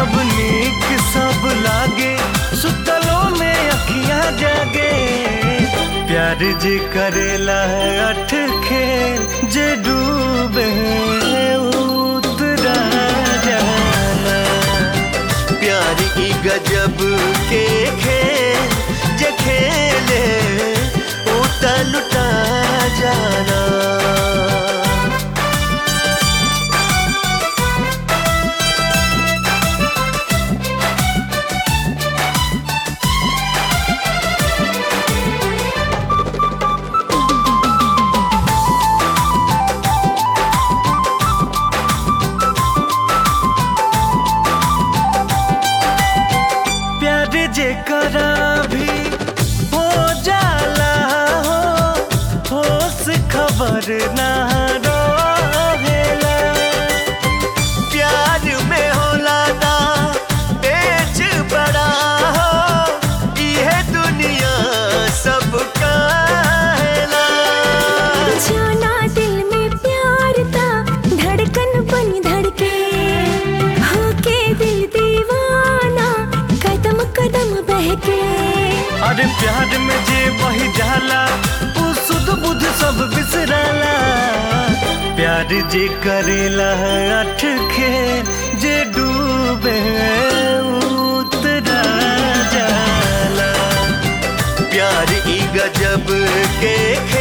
जब नीक सब लागे सुतलों में अखियां जागे प्यार जे करेला अठ खेल जे डूबे उतरा जाना प्यार की गजब के खेल जे खेले उता लुटा जाना प्यार जे करा भी हो जाला हो होश खबर ना रहेला प्यार में होला ना तेज बड़ा हो ये दुनिया सब काहेला जाना दिल में प्यार था धड़कन बनी धड़के होके दिल दीवाना कदम कदम बहके अरे प्यार में जे बही जाला उ सुध बुध सब बिसराला प्यार जे करेला अठ खेल जे डूबे उतरा जाला प्यार की गजब के